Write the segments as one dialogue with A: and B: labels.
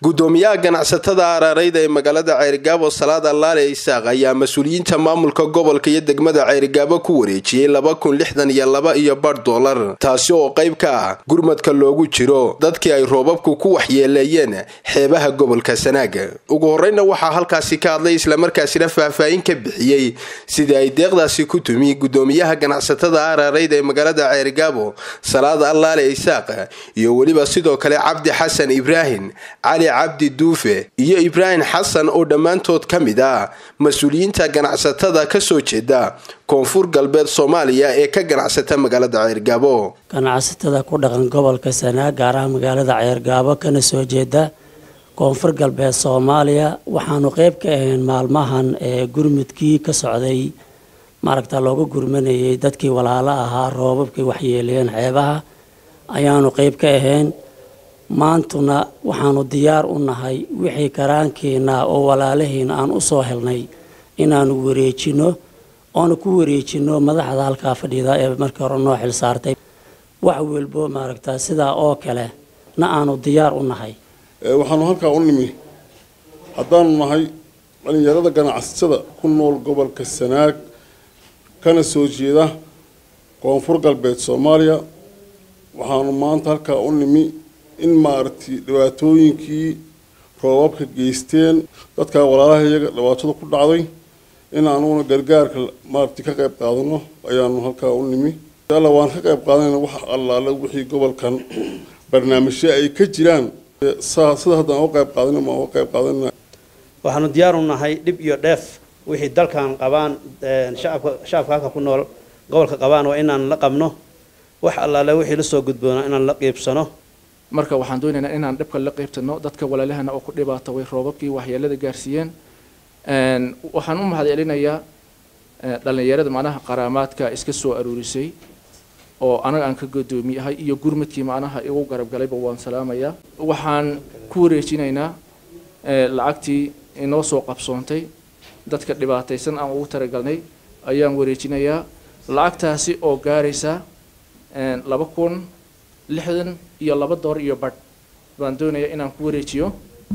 A: gudoomiyaha ganacsatada araareyda ee magaalada ceerigaabo salaad allaale isaaq ayaa mas-uuliyiinta maamulka gobolka iyo degmada ceerigaabo ku wareejiyey laba kun lixdan iyo laba iyo bar dollar taasi oo qayb ka ah gurmadka loogu jiro dadkii ay roobabku ku waxyeeleeyeen xeebaha gobolka sanaag ugu horeyna waxaa halkaasi ka hadlay islamarkaasina faahfaahin ka bixiyey sidii ay deeqdaasi ku tumi gudoomiyaha ganacsatada araareyda ee magaalada ceerigaabo salaad allaale isaaq iyo weliba sidoo kale cabdi xasan ibraahim cali cabdi duufe iyo ibraahim xasan oo dhammaantood ka mid ah mas-uuliyiinta ganacsatada ka soo jeeda koonfur galbeed soomaaliya ee ka ganacsata magaalada ceergaabo
B: ganacsatada ku dhaqan gobolka sanaag gaar ahaan magaalada ceergaabo kana soo jeeda koonfur galbeed soomaaliya waxaanu qeyb ka ahayn maalmahan ee gurmudkii ka socday maaragta looga gurmanayay dadkii walaalo ahaa roobabkay waxyeeleeyeen xeebaha ayaanu qeyb ka ahayn maantuna waxaanu diyaar u nahay wixii karaankeena oo walaalahiina aan usoo helnay inaanu wareejino oona ku wareejino madaxda halkaa fadhida ee markii hore noo xil saartay wax welbo maaragta sidaa oo kale na aanu diyaar u nahay
C: waxaanu halkaa u nimi haddaanu nahay dhalinyarada ganacsatada ku nool gobolka sanaag kana soo jeeda koonfur galbeed soomaaliya waxaanu maanta halkaa u nimi in maaragtay dhibaatooyinkii roobabka geysteen dadkaa walaalaha iyaga dhibaatada ku dhacday in aanuguna gargaarka maaragtay ka qayb qaadano ayaanu halkaa u nimi alla waan ka qayb qaadanayna wax allaale wixii gobolkan barnaamijyo ay ka jiraan sida haddaan uga qayb qaadana maan uga qayb qaadanana
D: waxaanu diyaar u nahay dhib iyo dheef wixii dalkan qabaan shacabka shacabka halka ku nool gobolka qabaan waa inaan la qabno wax allaale wixii la soo gudboona inaan la qiibsano
E: marka waxaan doonaynaa inaan dhibka la qaybtano dadka walaalahana oo ku dhibaatoway roobabkii waxyeelada gaarsiiyeen waxaan u mahad celinayaa dhallinyarada macnaha qaraamaadka iska soo aruurisay oo anaga aan ka godoomiyahay iyo gurmadkii macnaha igu garab galayba waan salaamayaa waxaan ku wareejinaynaa lacagtii inoo soo qabsoontay dadka dhibaataysan aan ugu talagalnay ayaan wareejinayaa lacagtaasi oo gaaraysa laba kun lixdan iyo laba door iyo badh baan doonayaa inaan ku wareejiyo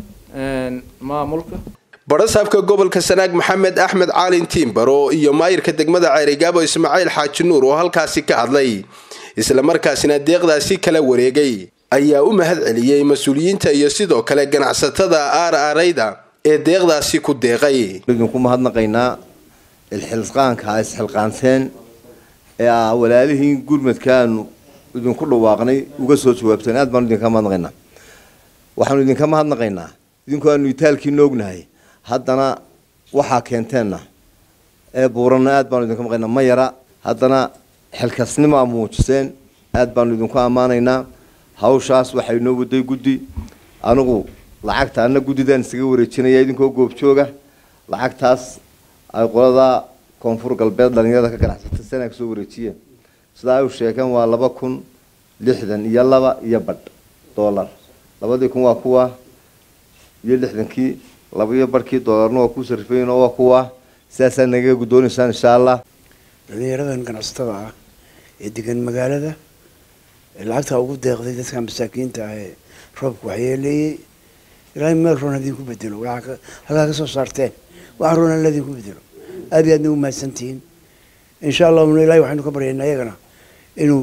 E: maamulka
A: barasaabka gobolka sanaag maxamed axmed caalin tiimbaro iyo maayirka degmada ceerigaabo ismaaciil xaaji nuur oo halkaasi ka hadlay islamarkaasina deeqdaasi kala wareegay ayaa u mahad celiyey mas-uuliyiinta iyo sidoo kale ganacsatada aar aarayda ee deeqdaasi ku deeqay
F: idinku mahadnaqaynaa ilxilqaanka isxilqaanseen ee ah walaalihiin gurmadkaanu idinku dhawaaqnay uga soo jawaabteen aad baanu idinka mahadnaqaynaa waxaanu idinka mahadnaqaynaa idinku aanu itaalkiina ognahay haddana waxaa keenteenna ee buuranna aad baanu idinka maqaynaa ma yara haddana xilkasnimo a muujiseen aad baanu idinku ammaanaynaa hawshaas waxay noo waday guddi anigu lacagta ana guddidaan isaga wareejinaya idinkoo goobjooga lacagtaas ay qolada koonfur galbeed dhalinyarada ka ganacsata sanaa kasoo wareejiyeen sidaa ay u sheegeen waa laba kun lixdan iyo laba iyo badh dollar labadii kun waa kuwa iyo lixdankii laba iyo barhkii doolarna waa ku sarifeyn oo waa kuwa sidaasaa nagaga guddoonaysaan insha allah
G: dhalinyaradan ganacsatada ah ee degan magaalada lacagtaa ugu deeqday dadka masaakiinta ah ee roobka waxyeeleeyey ilaahay meel roon hadinku bedelo halkaa ka soo saarteen wax roon alla idinku bedelo aad iyo aadna u mahadsantihiin insha allahuna ilahay waxaynu ka baryaynaa iyagana inuu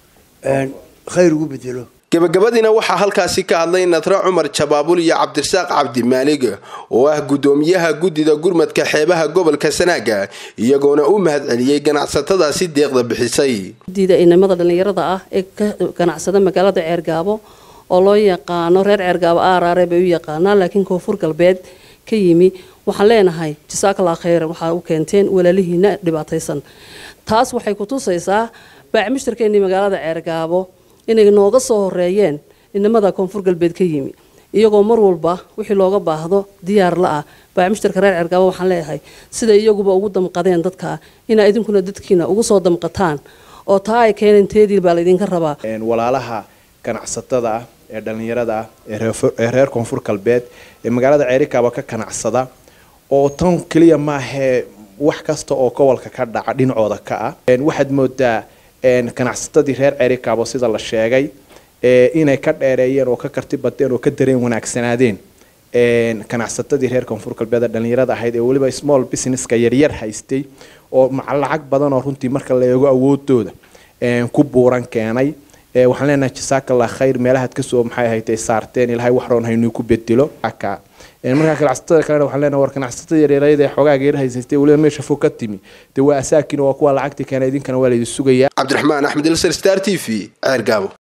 G: khayr ugu bedelo
A: gabagabadiina waxaa halkaasi ka hadlay nadre cumar jabaabul iyo cabdirasaaq cabdimaalig oo ah guddoomiyaha guddida gurmadka xeebaha gobolka sanaaga iyagoona u mahad celiyey ganacsatadaasi deeqda bixisay
H: guddida inamada dhallinyarada ah ee ka ganacsada magaalada ceergaabo oo loo yaqaano reer ceergaabo aaraare bay u yaqaanaan laakiin koonfur galbeed ka yimi waxaan leenahay jasaakallah khayran waxaa u keenteen walaalihiina dhibaataysan taas waxay ku tusaysaa baacmushtarkeennii magaalada ceergaabo inay nooga soo horeeyeen inamada koonfur galbeed ka yimi iyagoo mar walba wixii looga baahdo diyaar la ah baacmushtarka reer ceergaabo waxaan leeyahay sida iyaguba ugu damqadeen dadka inaa idinkuna dadkiina ugu soo damqataan oo taa ay keeneen teedii baa laydinka rabaa
I: walaalaha ganacsatada ah ee dhallinyarada ah ee reer koonfur galbeed ee magaalada ceerikaaba ka ganacsada oo tan keliya maahee wax kasta oo gobolka ka dhaca dhinacooda ka ah waxaad moodaa ganacsatadii reer cerikaabo sida la sheegay inay ka dheereeyeen oo ka karti badeen oo ka dareen wanaagsanaadeen ganacsatadii reer koonfur galbeed dhalinyarada ahayd ee weliba small businesska yaryar haystay oo lacag badan oo runtii marka la eego awoodooda ku buuran keenay waxaan leenahay jasaakallah khayr meelahaad kasoo maxay ahayd saarteen ilaahay wax roon haynuu ku bedelo markaa ganacsatada kalena waxaan leenahay war ganacsatada yaryarayada ee xoogaa geer haysaystay weliba meesha fog ka timi dee waa asaakin waa kuwa lacagtii keena idinkana waa laydin sugayaa
A: cabdiraxmaan axmed ilsar star t v ceer gaabo